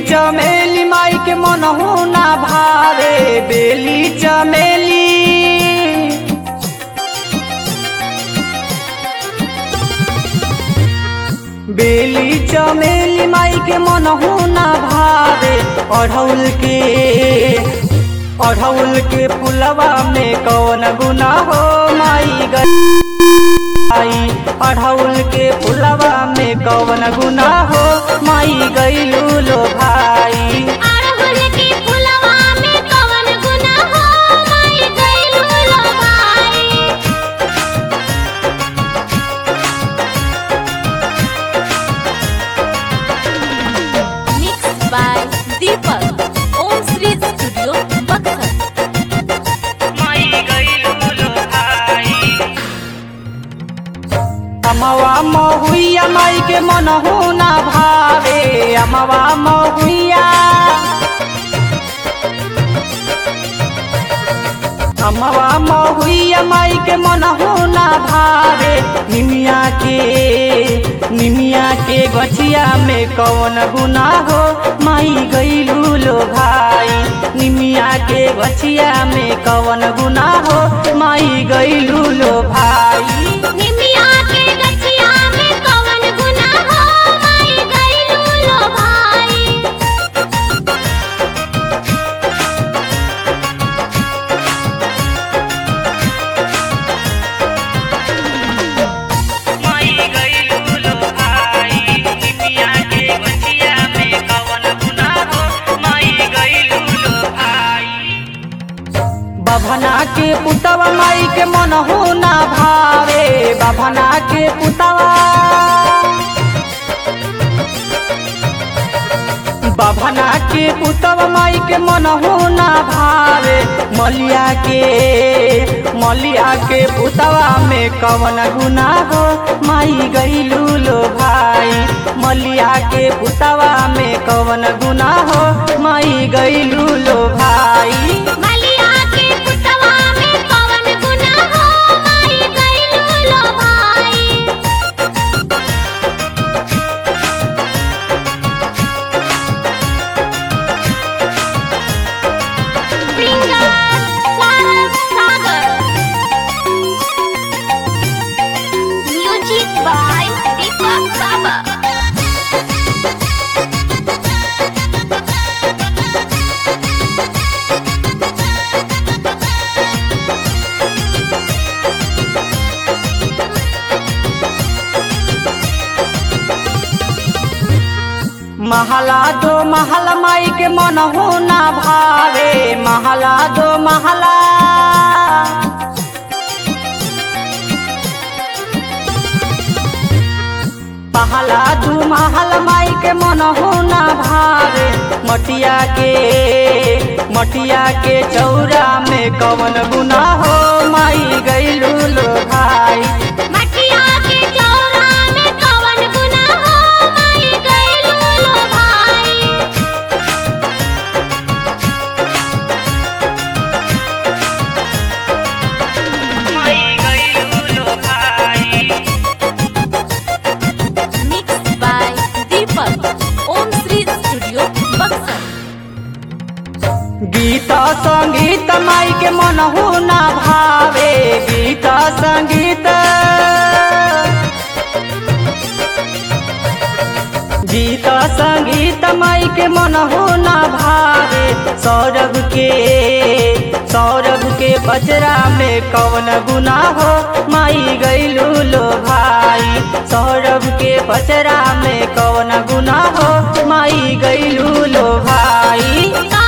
चमेली माई के मनहु ना भावे बेली चमेली बेली चमेली माई के मनहु ना भावे अढ़ौल के अढ़ौल के फुलवा में कौन गुना हो माई गई अढ़ौल के फुलवा में कौन गुना हो माई गईलू लो भाई अड़हुल के फुलवा में कवन गुना हो माई गइलू लो भाई Mixed by Deepak. Om Sri Studio, Buxar. अमवा महुइया माई के मनहु ना भावे अमवा महुइया अमवा महुइया माई के मनहु ना भावे निमिया के निमिया के गछिया में कौन गुना हो माई गईलू लो भाई निमिया के गछिया में कौन गुना हो माई गईलू लो भाई निमिया के गछिया में कवन गुना हो माई गइलू लो भाई बभना के पुतवा माई के मनहु ना भावे बभना के पुतवा बभना के पुतवा माई के मनहु ना भावे मलिया के मलिया के पुतवा में कवन गुना हो माई गईलू लो भाई मलिया के पुतवा में कवन गुना हो माई गईलू लो भाई मलिया के पुतवा में कवन गुना हो माई गइलू लो भाई Finger Saral Sagar Music by Deepak Baba महला दो महला माई के मनहु ना भावे महला दो महला पहला दू महल माई के मनहु ना भावे मटिया के मटिया के चौरा में कवन गुना हो माई गईलू लो भाई मटिया के चौरा में कवन गुना हो माई गइलू लो भाई Mixed by Deepak. Om Sri Studio, Buxar. गीत संगीत माई के मनहु ना भावे गीत संगीत गीत संगीत माई के मनहु ना भावे सौरभ के सौरभ के बजरा में कौन गुना हो माई गईलू लो भाई सौरभ के बजरा में कौन गुना हो माई गईलू लो भाई का